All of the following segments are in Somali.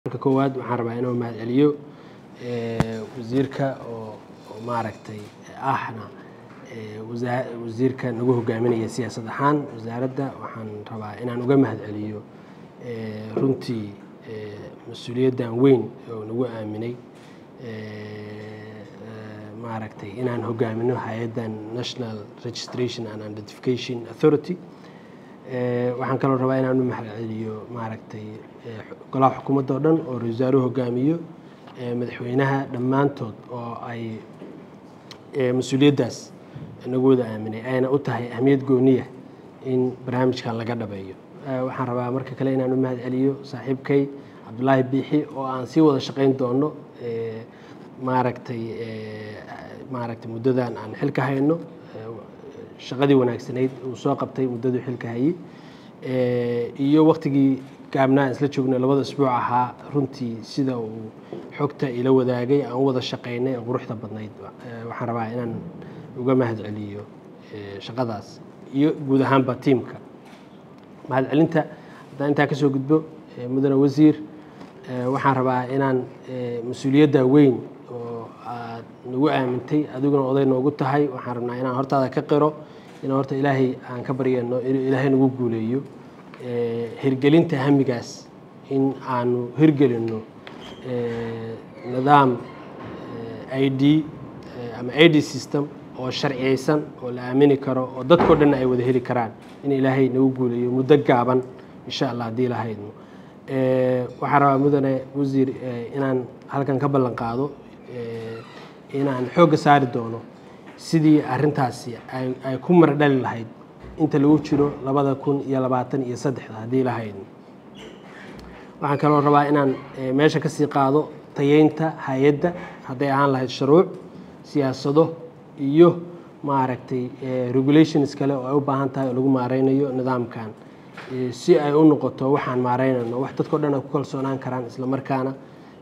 marka koowaad waxaan rabaa inuu mahad celiyo wasiirka oo oo maaragtay ahna wasaa- wasiirka nagu hogaaminaya siyaasad ahaan wasaaradda waxaan rabaa inaan uga mahad celiyo runtii mas-uuliyaddan weyn oo nagu aaminay maaragtay inaan hogaamino hay-addan national registration and identification authority waxaan kaloo rabaa inaan u mahad celiyo maaragtay golaha xukuumadda oo dhan oo ra-iisul wasaaruhu hogaamiyo madaxweynaha dhammaantood oo ay mas-uuliyaddaas nagu wada aaminay ayna u tahay ahmiyad gooniya in barnaamijkan laga dhabeeyo waxaan rabaa marka kale inaan u mahad celiyo saaxiibkay cabdulaahi biixi oo aan sii wada shaqayn doono maaragtay maaragtay muddadan aan xilka hayno shaqadii wanaagsanayd uu soo qabtay muddaduu xilka hayey iyo waktigii gaabnaa aan isla joogno labada isbuuc ahaa runtii sida uu xogta ila wadaagay aan u wada shaqaynay oo quruxda badnayd waxaan rabaa inaan uga mahad celiyo shaqadaas iyo guud ahaanba tiimka mahad celinta haddaan intaa ka soo gudbo mudane wasiir waxaan rabaa inaan mas-uuliyadda weyn oo aad nagu aamintay adiguna oday noogu tahay waxaan rabnaa inaan hortaada ka qiro in horta ilaahay aan ka baryano inuu ilaahay nagu guuleeyo hirgelinta hamigaas in aanu hirgelinno nidaam i d ama i d system oo sharciyeysan oo la aamini karo oo dadkao dhan ay wada heli karaan in ilaahay nagu guuleeyo muddo gaaban insha allah haddii lahaydno waxaan rabaa mudane wasiir inaan halkan ka ballan qaado inaan xoogga saari doono sidii arintaasi ay ku mara dhali lahayd inta lagu jiro labada kun iyo labaatan iyo saddexda haddii lahaydno waxaan kaloo rabaa inaan meesha ka sii qaado tayeynta hay-adda hadday ahaan lahayd shuruuc siyaasado iyo maaragtay regulations kale oo ay u baahan tahay oo lagu maareynayo nidaamkan si ay u noqoto waxaan maareynayno wax dadkao dhan ay ku kalsoonaan karaan isla markaana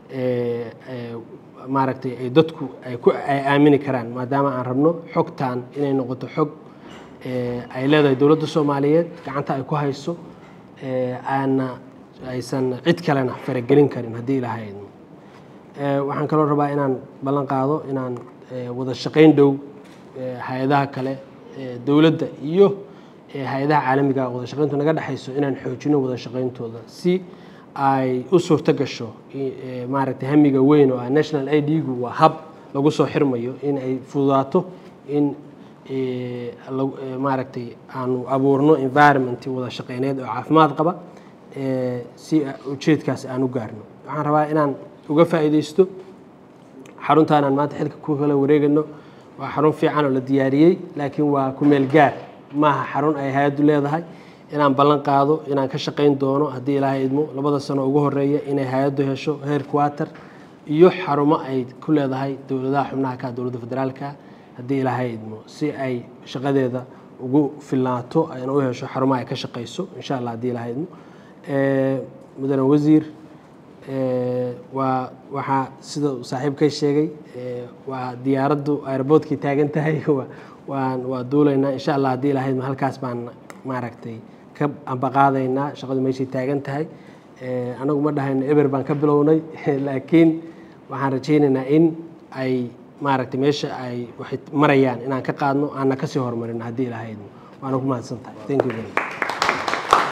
maaragtay ay dadku ay ku ay aamini karaan maadaama aan rabno xogtan inay noqoto xog ay leedahay dowladda soomaaliyeed gacanta ay ku hayso aana aysan cid kalena faragelin karin haddii ilahaydno waxaan kaloo rabaa inaan ballan qaado inaan wada shaqayn dhow hay-adaha kale dowladda iyo hay-adaha caalamiga wada shaqayntu naga dhexayso inaan xoojino wada shaqayntooda si ay u suurto gasho maaragtay hamiga weyn oo ah national i d-gu waa hab lagu soo xirmayo in ay fududaato in maaragtay aanu abuurno environment wada shaqeyneed oo caafimaad qaba si ujeedkaas aan u gaarno waxaan rabaa inaan uga faa'iideysto xaruntaan aan maanta xilka ku kala wareegano waa xarun fiican oo la diyaariyey laakiin waa ku meel gaar maaha xarun ay hay-addu leedahay inaan ballan qaado inaan ka shaqayn doono haddii ilaahay idmo labada sano ugu horeeya inay hay-addu hesho heer quater iyo xarumo ay ku leedahay dowladaha xubnaha ka dowladda federaalka haddii ilaahay idmo si ay shaqadeeda ugu filnaato ayna u hesho xarumo ay ka shaqayso insha allah haddii ilaahay idmo mudane wasiir waa waxaa sida saaxiibkay sheegay waa diyaaraddu airboortkii taagan tahay waan waa duulaynaa insha allah haddii ilahayd halkaas baan maaragtay ka ambaqaadaynaa shaqadu meeshay taagan tahay anagu ma dhahayno eber baan ka bilownay laakiin waxaan rajaynaynaa in ay maaragtay meesha ay waxay marayaan inaan ka qaadno aanna kasii horumarino haddii ilahaydno waana ku mahadsan tahay thank you very much